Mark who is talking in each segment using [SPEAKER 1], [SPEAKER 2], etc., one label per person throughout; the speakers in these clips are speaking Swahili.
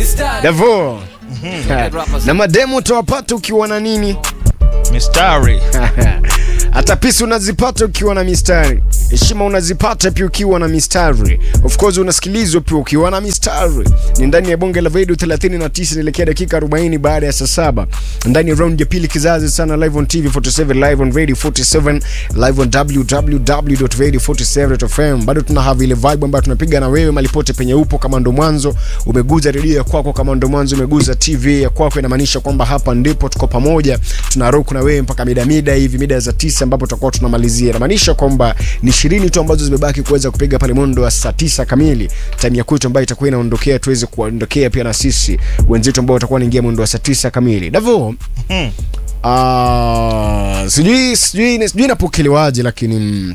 [SPEAKER 1] Davo. Na mademo utawapata ukiwa na nini?
[SPEAKER 2] mistari
[SPEAKER 1] hata pisi unazipata ukiwa na mistari heshima unazipata pia ukiwa na mistari of course unasikilizwa pia ukiwa na mistari ni ndani ya bonge la video 39 inaelekea dakika 40 baada ya saa saba ndani ya round ya pili kizazi sana live on tv 47 live on radio 47 live on www.radio47.fm bado tuna have ile vibe ambayo tunapiga na wewe malipote penye upo kama ndo mwanzo umeguza redio ya kwako kama ndo mwanzo umeguza tv ya kwako inamaanisha kwamba hapa ndipo tuko pamoja tuna rock na wewe mpaka mida mida hivi mida za tisa ambapo tutakuwa tunamalizia inamaanisha kwamba ni ishirini tu ambazo zimebaki kuweza kupiga pale mwendo wa saa tisa kamili time ya kwetu ambayo itakuwa inaondokea tuweze kuondokea pia na sisi wenzetu ambao watakuwa wanaingia mwendo wa saa tisa kamili davo
[SPEAKER 2] Mhm.
[SPEAKER 1] Ah, sijui sijui sijui napokelewaje lakini mm,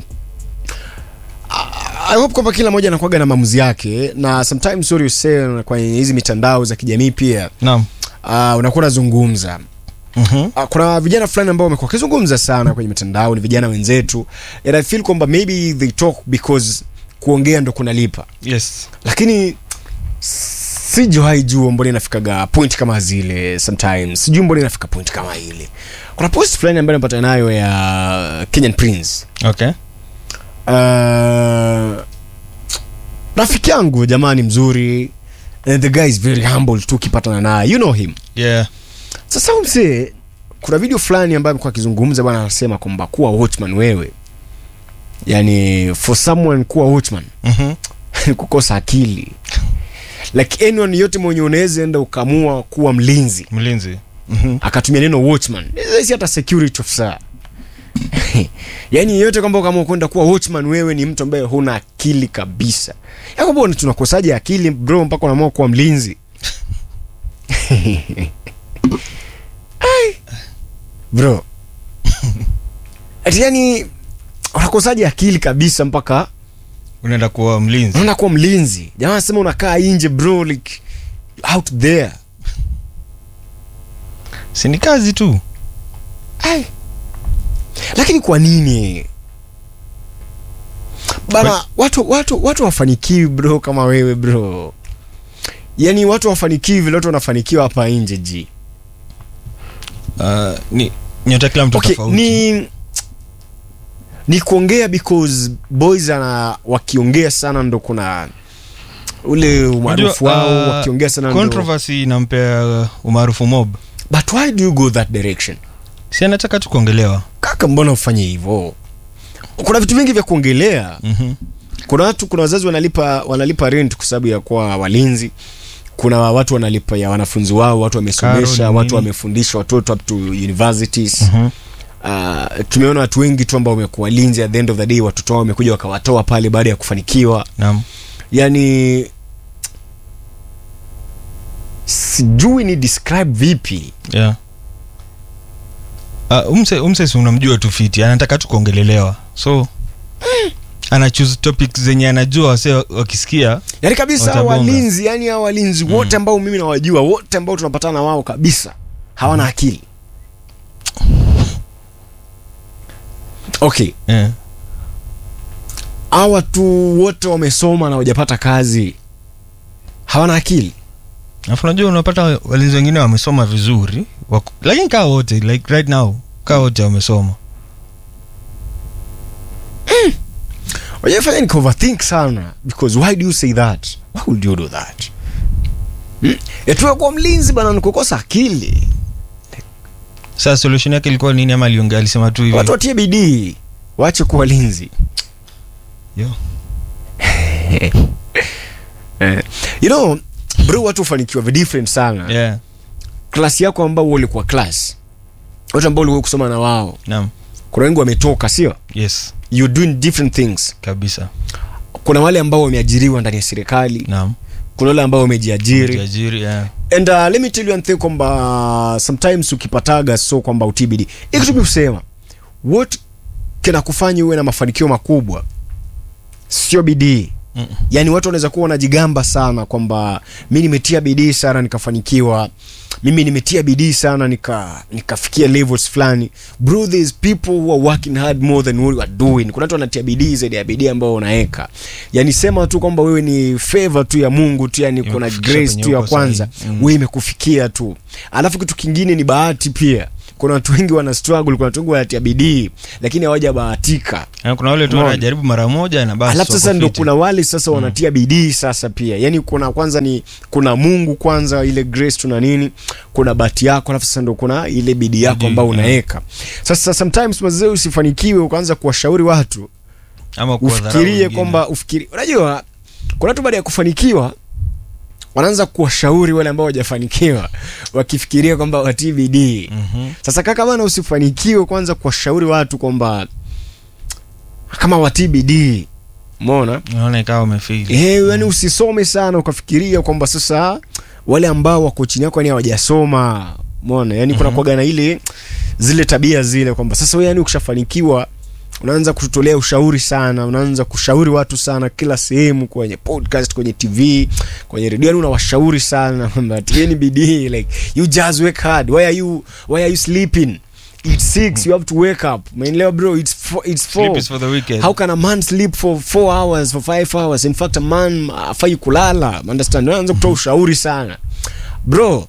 [SPEAKER 1] I hope kwamba kila mmoja anakuwaga na maamuzi yake na sometimes sorry you say kwenye hizi mitandao za kijamii pia
[SPEAKER 2] naam
[SPEAKER 1] uh, unakuwa unazungumza
[SPEAKER 2] Mhm.
[SPEAKER 1] uh, kuna vijana fulani ambao wamekuwa wakizungumza sana kwenye mitandao ni vijana wenzetu and I feel kwamba maybe they talk because kuongea ndo kunalipa
[SPEAKER 2] yes
[SPEAKER 1] lakini sijawahi jua mbona inafikaga point kama zile sometimes sijui mbona inafika point kama ile kuna post fulani ambayo napata nayo ya kenyan prince
[SPEAKER 2] okay
[SPEAKER 1] uh, rafiki yangu jamani mzuri and the guy is very humble tu ukipatana naye you know him
[SPEAKER 2] yeah
[SPEAKER 1] sasa huyu msee kuna video fulani ambayo amekuwa akizungumza bwana anasema kwamba kuwa watchman wewe yani for someone kuwa watchman
[SPEAKER 2] Mhm.
[SPEAKER 1] ni kukosa akili like anyone yote mwenye unaweza enda ukamua kuwa mlinzi
[SPEAKER 2] mlinzi Mhm.
[SPEAKER 1] akatumia neno watchman si hata security officer yaani yeyote kwamba kama kwenda kuwa watchman wewe ni mtu ambaye huna akili kabisa yakwamba tunakosaje akili bro mpaka unaamua kuwa mlinzi Ai. bro ati yani unakosaje akili kabisa mpaka
[SPEAKER 2] unaenda kuwa mlinzi
[SPEAKER 1] unaenda kuwa mlinzi jamaa anasema unakaa nje bro like out there
[SPEAKER 2] si ni kazi tu
[SPEAKER 1] Ai. lakini kwa nini bana
[SPEAKER 2] Kwa-
[SPEAKER 1] watu watu watu wafanikiwi bro kama wewe bro yaani watu wafanikiwi vile watu wanafanikiwa hapa nje ji
[SPEAKER 2] uh, ni nyota kila mtu
[SPEAKER 1] okay,
[SPEAKER 2] tofauti
[SPEAKER 1] ni ni kuongea because boys ana wakiongea sana ndo kuna ule umaarufu
[SPEAKER 2] Unajua,
[SPEAKER 1] wao
[SPEAKER 2] uh,
[SPEAKER 1] wakiongea sana ndo
[SPEAKER 2] controversy inampea uh, umaarufu mob
[SPEAKER 1] but why do you go that direction
[SPEAKER 2] si anataka tu kuongelewa
[SPEAKER 1] kaka mbona ufanye hivyo kuna vitu vingi vya kuongelea
[SPEAKER 2] Mhm.
[SPEAKER 1] kuna watu kuna wazazi wanalipa wanalipa rent kwa sababu ya kuwa walinzi kuna watu wanalipa ya wanafunzi wao watu wamesomesha
[SPEAKER 2] Karo ni
[SPEAKER 1] watu
[SPEAKER 2] nini?
[SPEAKER 1] wamefundisha watoto up to universities
[SPEAKER 2] Mhm.
[SPEAKER 1] uh, tumeona watu wengi tu ambao wamekuwa walinzi at the end of the day watoto wao wamekuja wakawatoa pale baada ya kufanikiwa
[SPEAKER 2] naam
[SPEAKER 1] yani sijui ni describe vipi
[SPEAKER 2] yeah uh, umse, umse si unamjua tu fiti anataka tu kuongelelewa so ana choose topic zenye anajua wase wakisikia
[SPEAKER 1] yani kabisa hao
[SPEAKER 2] Watabonga.
[SPEAKER 1] walinzi yani hao walinzi wote ambao mimi nawajua wote ambao tunapatana na wao kabisa hawana akili okay
[SPEAKER 2] yeah.
[SPEAKER 1] hawa watu wote wamesoma na wajapata kazi hawana akili
[SPEAKER 2] alafu unajua unapata walinzi wengine wamesoma vizuri wako, lakini kaa wote like right now kaa wote wamesoma
[SPEAKER 1] wajafanya ni overthink sana because why do you say that why would you do that hmm? etuwe kuwa mlinzi bana ni kukosa akili
[SPEAKER 2] sasa solution yake ilikuwa nini ama aliongea alisema tu hivi
[SPEAKER 1] watu watie bidii waache kuwa walinzi
[SPEAKER 2] Yo.
[SPEAKER 1] eh. you know bro watu hufanikiwa vi different sana
[SPEAKER 2] yeah
[SPEAKER 1] klasi yako ambao wewe ulikuwa class watu ambao ulikuwa kusoma na wao
[SPEAKER 2] naam
[SPEAKER 1] kuna wengi wametoka sio
[SPEAKER 2] yes
[SPEAKER 1] you doing different things
[SPEAKER 2] kabisa
[SPEAKER 1] kuna wale ambao wameajiriwa ndani ya serikali
[SPEAKER 2] naam
[SPEAKER 1] kuna wale ambao wamejiajiri
[SPEAKER 2] Jiajiri, yeah.
[SPEAKER 1] and uh, let me tell you one thing kwamba sometimes ukipataga so kwamba utibidi ikitubi kusema what kinakufanya uwe na mafanikio makubwa sio bidii
[SPEAKER 2] Mm.
[SPEAKER 1] yaani watu wanaweza kuwa wanajigamba sana kwamba mi nimetia bidii sana nikafanikiwa mimi nimetia bidii sana nika nikafikia levels fulani bro there's people who are working hard more than what you are doing kuna watu wanatia bidii zaidi ya bidii ambayo unaweka yani sema tu kwamba wewe ni favor tu ya mungu tu yani kuna
[SPEAKER 2] Imekufikisha
[SPEAKER 1] grace
[SPEAKER 2] penye
[SPEAKER 1] tu ya
[SPEAKER 2] uko
[SPEAKER 1] kwanza
[SPEAKER 2] sahihi. Mm.
[SPEAKER 1] wewe imekufikia tu alafu kitu kingine ni bahati pia kuna watu wengi wana struggle kuna watu wengi wanatia bidii lakini hawajabahatika
[SPEAKER 2] Na kuna wale tu
[SPEAKER 1] Umeona?
[SPEAKER 2] wanajaribu mara moja na basi
[SPEAKER 1] alafu sasa
[SPEAKER 2] wako
[SPEAKER 1] ndo
[SPEAKER 2] fiti.
[SPEAKER 1] kuna wale sasa wanatia bidii sasa pia yani kuna kwanza ni kuna mungu kwanza ile grace tuna nini kuna bahati yako alafu sasa ndo kuna ile bidii yako
[SPEAKER 2] Bidii,
[SPEAKER 1] ambayo
[SPEAKER 2] yeah.
[SPEAKER 1] unaweka sasa sometimes mazee usifanikiwe ukaanza kuwashauri watu
[SPEAKER 2] ama kuwadharau
[SPEAKER 1] ufikirie
[SPEAKER 2] wengine.
[SPEAKER 1] kwamba ufikiri unajua kuna watu baada ya kufanikiwa wanaanza kuwashauri wale ambao hawajafanikiwa wakifikiria kwamba watii bidii
[SPEAKER 2] Mhm.
[SPEAKER 1] sasa kaka bana usifanikiwe kwanza kuwashauri watu kwamba kama watii bidii umeona
[SPEAKER 2] unaona ikawa umefili
[SPEAKER 1] Eh, yani usisome sana ukafikiria kwamba sasa wale ambao wako chini yako yani hawajasoma umeona yani kuna
[SPEAKER 2] Mhm.
[SPEAKER 1] kuwaga na ile zile tabia zile kwamba sasa wewe yani ukishafanikiwa unaanza kututolea ushauri sana unaanza kushauri watu sana kila sehemu kwenye podcast kwenye tv kwenye redio yani unawashauri sana kwamba tieni bidii like you just work hard why are you why are you sleeping it's six you have to wake up umeelewa bro it's four, it's four
[SPEAKER 2] Sleep is for the wicked.
[SPEAKER 1] how can a man sleep for four hours for five hours in fact a man afai kulala understand unaanza kutoa ushauri sana bro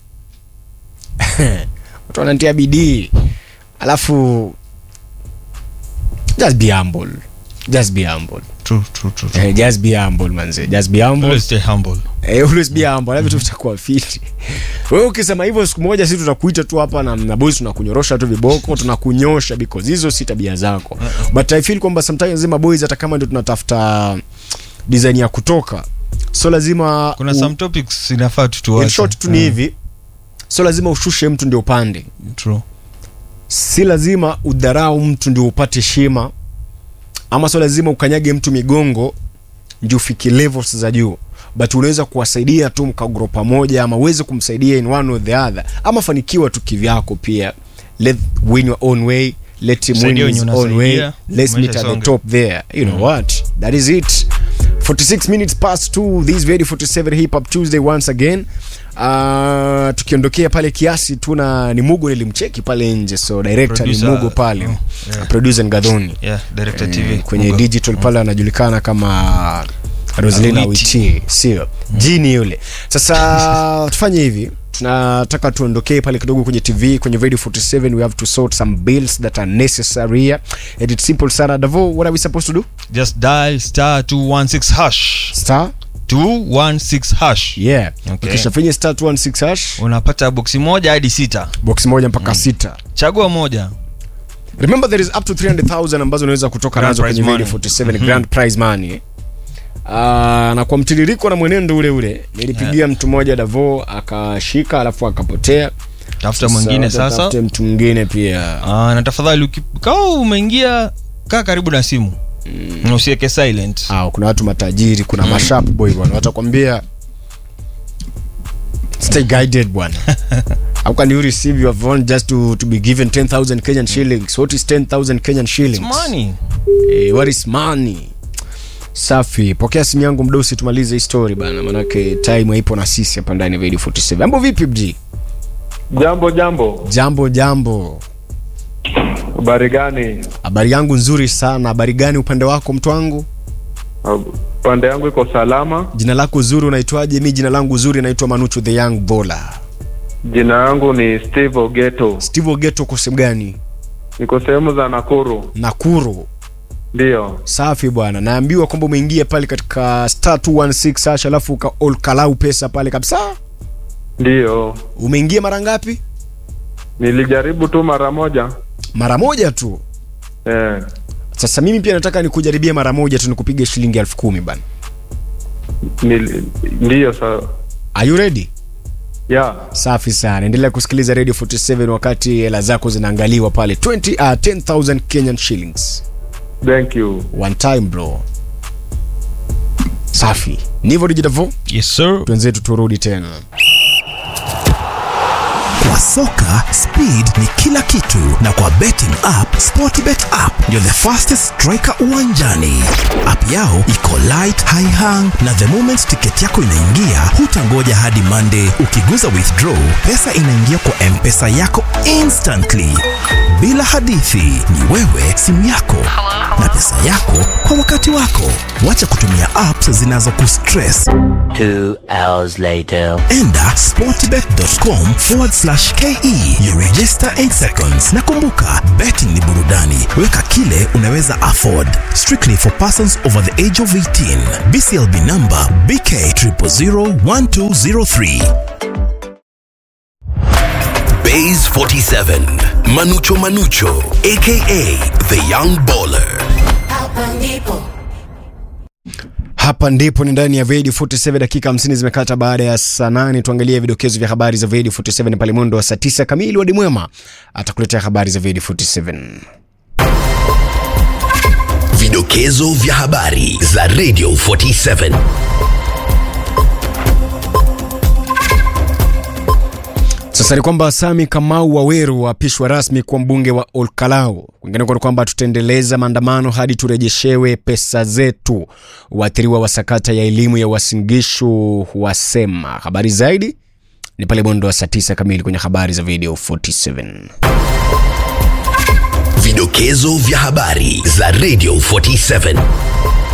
[SPEAKER 1] watu wanatia bidii alafu just be humble just be humble
[SPEAKER 2] True, true, true, true.
[SPEAKER 1] eh, just be humble manze just be humble
[SPEAKER 2] Always stay humble.
[SPEAKER 1] eh, always be humble alafu tu tutakuwa fiti wewe ukisema hivyo siku moja sisi tutakuita tu hapa na, na boys tunakunyorosha tu viboko tunakunyosha because hizo si tabia zako but i feel kwamba sometimes lazima boys hata kama ndio tunatafuta design ya kutoka so lazima
[SPEAKER 2] kuna
[SPEAKER 1] u-
[SPEAKER 2] some topics inafaa
[SPEAKER 1] in
[SPEAKER 2] tutuache
[SPEAKER 1] short tu ni hivi so lazima ushushe mtu ndio upande
[SPEAKER 2] True.
[SPEAKER 1] si lazima udharau mtu ndio upate shima ama sio lazima ukanyage mtu migongo ndio ufike levels za juu but unaweza kuwasaidia tu mkagro pamoja ama uweze kumsaidia in one or the other ama fanikiwa tu kivyako pia let win your own way let him win
[SPEAKER 2] Saidia
[SPEAKER 1] his
[SPEAKER 2] wenye
[SPEAKER 1] own way
[SPEAKER 2] unasaidia,
[SPEAKER 1] let's
[SPEAKER 2] maisha
[SPEAKER 1] meet at the
[SPEAKER 2] isonge.
[SPEAKER 1] top there you know what that is it 46 minutes past 2 this very 47 hip hop tuesday once again uh, tukiondokea pale kiasi tuna ni mugo nilimcheki pale nje so director ni
[SPEAKER 2] Producer,
[SPEAKER 1] mugo pale
[SPEAKER 2] oh, yeah.
[SPEAKER 1] producer ngadhoni
[SPEAKER 2] Yeah, director TV.
[SPEAKER 1] Eh, kwenye
[SPEAKER 2] Mungu.
[SPEAKER 1] digital pale anajulikana kama roslina
[SPEAKER 2] Awiti.
[SPEAKER 1] witi sio jini yule sasa tufanye hivi tunataka tuondokee pale kidogo kwenye tv kwenye radio 47 we have to sort some bills that are necessary here and it's simple sana davo what are we supposed to do
[SPEAKER 2] just dial star 216 hash
[SPEAKER 1] star
[SPEAKER 2] 216 hash
[SPEAKER 1] yeah
[SPEAKER 2] Okay.
[SPEAKER 1] ukishafanya star 216 hash
[SPEAKER 2] unapata boksi moja hadi sita
[SPEAKER 1] box moja mpaka sita
[SPEAKER 2] chagua moja
[SPEAKER 1] remember there is up to 300000 ambazo unaweza kutoka
[SPEAKER 2] Grand
[SPEAKER 1] nazo kwenye
[SPEAKER 2] prize
[SPEAKER 1] radio
[SPEAKER 2] money.
[SPEAKER 1] 47 grand prize money Uh, na kwa mtiririko na mwenendo ule ule nilipigia mtu mmoja davo akashika alafu akapotea
[SPEAKER 2] tafuta mwingine sasa
[SPEAKER 1] tafute mtu mwingine pia
[SPEAKER 2] Ah, na tafadhali uki- kawa umeingia kaa karibu na simu mm. usiweke silent
[SPEAKER 1] ah, kuna watu matajiri kuna mm. mashap boy bwana watakwambia stay guided bwana how can you receive your phone just to, to be given 10000 kenyan shillings what is 10000 kenyan shillings
[SPEAKER 2] money
[SPEAKER 1] Eh, what is money safi pokea simu yangu mdosi tumalize hii story bana manake time haipo na sisi hapa ndani ya Radio 47 ambo vipi mji
[SPEAKER 3] Jambo jambo,
[SPEAKER 1] jambo jambo
[SPEAKER 3] habari gani?
[SPEAKER 1] habari yangu nzuri sana habari gani upande wako mtu wangu
[SPEAKER 3] Pande yangu iko salama.
[SPEAKER 1] jina lako zuri unaitwaje mi jina langu zuri naitwa manuchu the young bola
[SPEAKER 3] Jina yangu ni Steve Ogeto,
[SPEAKER 1] steve ogeto uko sehemu gani
[SPEAKER 3] niko sehemu za Nakuru.
[SPEAKER 1] nakuru
[SPEAKER 3] Ndiyo,
[SPEAKER 1] safi bwana naambiwa kwamba umeingia pale katika star 216 hash alafu uka olkalau pesa pale kabisa
[SPEAKER 3] ndiyo,
[SPEAKER 1] umeingia mara ngapi
[SPEAKER 3] nilijaribu tu mara moja
[SPEAKER 1] mara moja tu
[SPEAKER 3] eh,
[SPEAKER 1] sasa mimi pia nataka nikujaribie mara moja tu nikupiga shilingi elfu kumi bana
[SPEAKER 3] nili, ndiyo sa,
[SPEAKER 1] are you ready
[SPEAKER 3] ya
[SPEAKER 1] safi sana endelea kusikiliza radio 47 wakati hela zako zinaangaliwa pale 20 uh, 10000 kenyan shillings
[SPEAKER 3] thank you.
[SPEAKER 1] one time bro safi ndivyo dijitavo
[SPEAKER 2] yes sir
[SPEAKER 1] twenzetu turudi tena
[SPEAKER 4] Kwa soka speed ni kila kitu, na kwa betting app Sportbet app ndio the fastest striker uwanjani. App yao iko light, high hang, na the moment tiketi yako inaingia, hutangoja hadi Monday. Ukiguza withdraw, pesa inaingia kwa M-Pesa yako instantly, bila hadithi. Ni wewe, simu yako na pesa yako kwa wakati wako. Wacha kutumia apps zinazokustress.
[SPEAKER 5] Two hours later.
[SPEAKER 4] Enda sportbet.com forward slash ke you register 8 seconds. Na kumbuka, betting ni burudani, weka kile unaweza afford. Strictly for persons over the age of 18. BCLB number BK 0001203.
[SPEAKER 6] Bays 47, Manucho Manucho, aka the Young Baller.
[SPEAKER 1] hapa ndipo ni ndani ya Vedi 47 dakika 50 zimekata baada ya saa 8 tuangalie vidokezo vya habari za Vedi 47 pale mwendo wa saa 9 kamili wadi mwema atakuletea habari za Vedi 47
[SPEAKER 6] Vidokezo vya habari za Radio 47.
[SPEAKER 1] Sasa ni kwamba Sami Kamau Waweru waapishwa rasmi kuwa mbunge wa Olkalau. Kwingineko ni kwamba tutaendeleza maandamano hadi turejeshewe pesa zetu. Waathiriwa wa sakata ya elimu ya Wasingishu wasema. Habari zaidi ni pale mwendo wa saa 9 kamili kwenye habari za video 47.
[SPEAKER 6] Vidokezo vya habari za Radio 47.